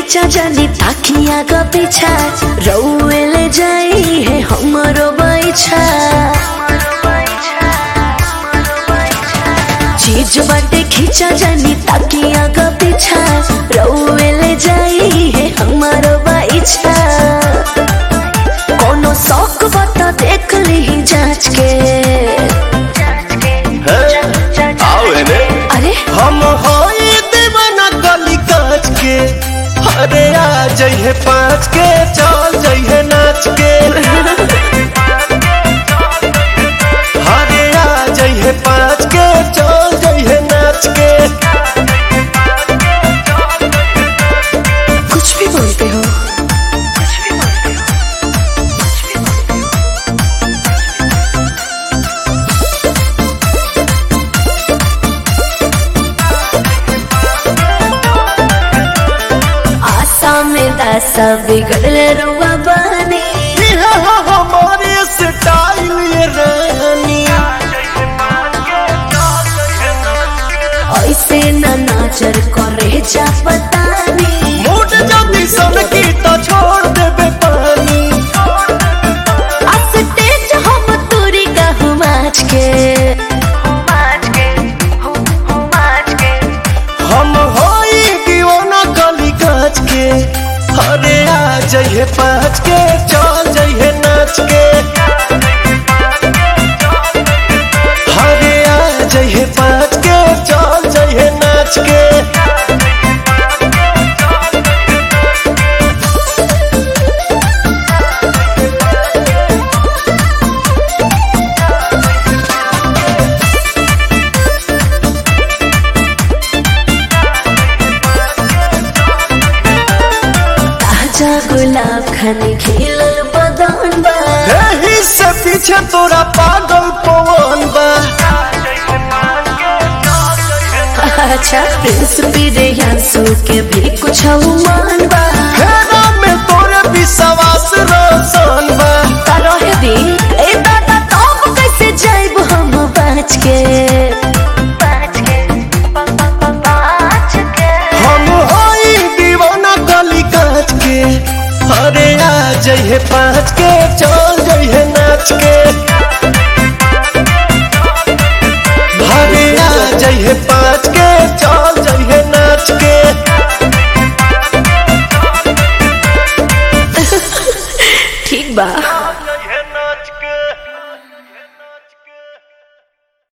खींचा जानी ताकिया का पीछा रउए ले जाई है हमरो बैछा चीज बाटे खींचा जानी ताकिया का पीछा रउए ले जाई है हमरो बैछा कोनो शौक बता देख ली जांच के आओ एने अरे हम होई दीवाना गली काच के अरे आ जइहे पाँच के चल जइहे नाच के अरे आ जइहे पाँच के चल जइहे नाच के कुछ भी बोलते हो आशा में दासा बिगड़ल रुआ बने इहे हो हमारे स्टाइल ये रानी ऐसे न नाचर करे जा पतानी मूड जल्दी सन की तो छोड़ देबे पानी अस्तेज हम तुरी कहूँ माच के हम होई दीवाना गली काच के अरे आ जइहे पाँच के चल जइहे नाच के अरे आ जइहे पाँच के चल जइहे नाच के ताजा गुलाब खाने खिलल बदन बा एही से पीछे तोरा पागल पवन बा अच्छा प्रिंस पीरे यांसू के भी कुछ मान बा हेरा में तोरे विश्वास रोशन बा रहे दी ए दादा तब कैसे जाइब हम बच के हम होई दीवाना गली काच के अरे आ जइहे पाँच के चल जइहे नाच के अरे आ जइहे पाँच के चल जइहे नाच के